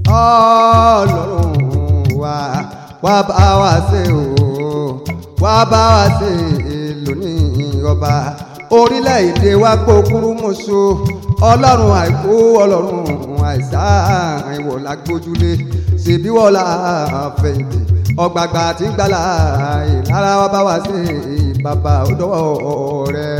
ọlọ́run wa wá bá wa ṣe o wá bá wa ṣe lónìí ọba orílẹ̀-èdè wa gbókúrú mọ́ṣọ́ ọlọ́run àìkú ọlọ́run àìsàn ìwọ̀ la gbójúlé ṣèbí wọ́n la fẹ̀yìntì ọgbàgbà tí ń gbàlà ìlara wa bá wa ṣe bàbá ọdọ́wọ́ rẹ.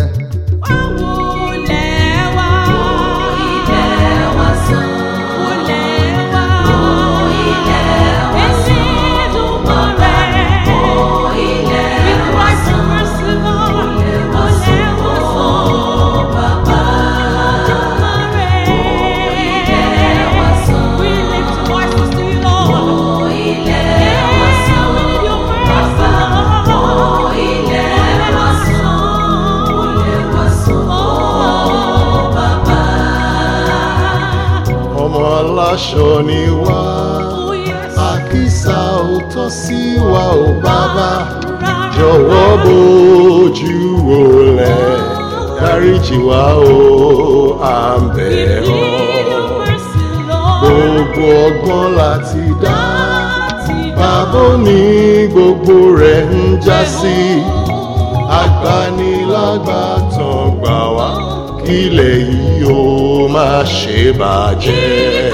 ọmọ aláṣọ ni wá àkísà ò tọ́ sí wa ò bàbá jọ̀wọ́ bójú wọlé dáríjì wá o à ń bẹ̀ ọ́ gbogbo ọgbọ́n láti dá bàbá ní gbogbo rẹ̀ ń já sí agbanilágbàtàn gbà wá kílẹ̀ yìí ó má ṣe bàjẹ́.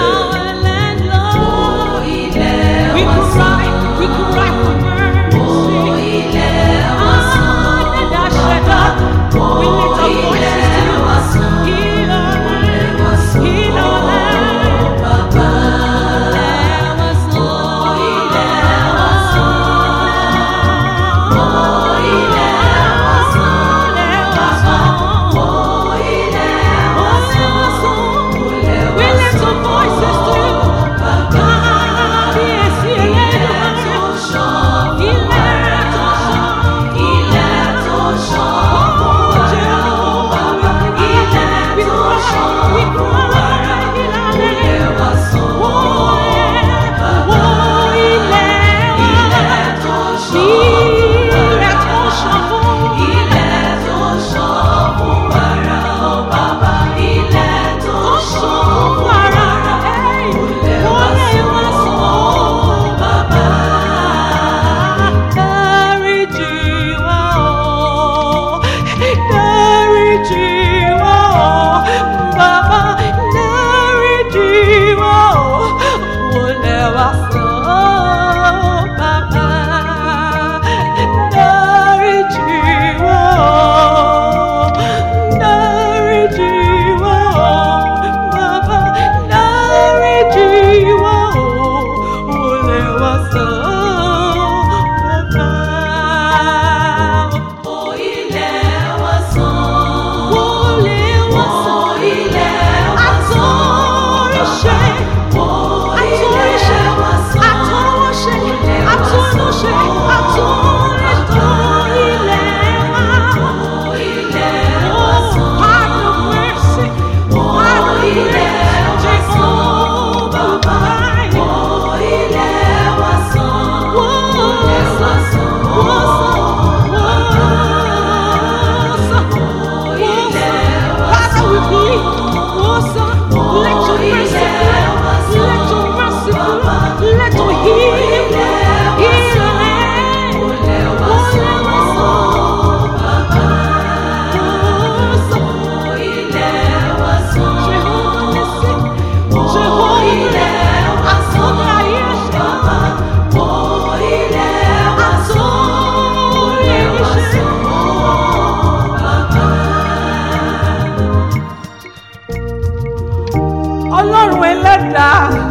ọlọ́run ẹlẹ́dàá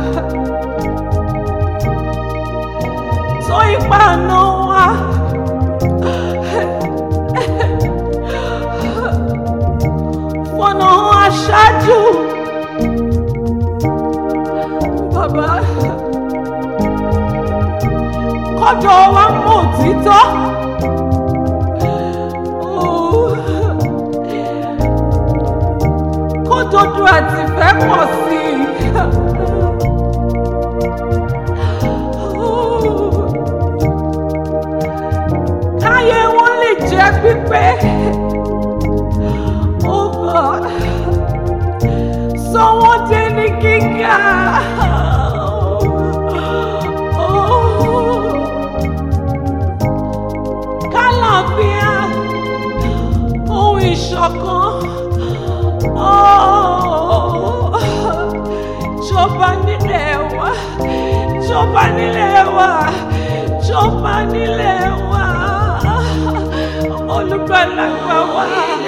tó ipa àná wa fọ̀nà aṣáájú bàbá kọjọ wa mọ òtítọ́. kódodo àti ìfẹ́ pọ̀ sí i. káyé wọn lè jẹ́ pípé. Oh God, sọ wọ́n dé ní gíga. ṣọ̀kan. Oh, Jọba nílẹ̀ wa, jọba nílẹ̀ wa, jọba nílẹ̀ wa. Olùgbàlà gbà wá.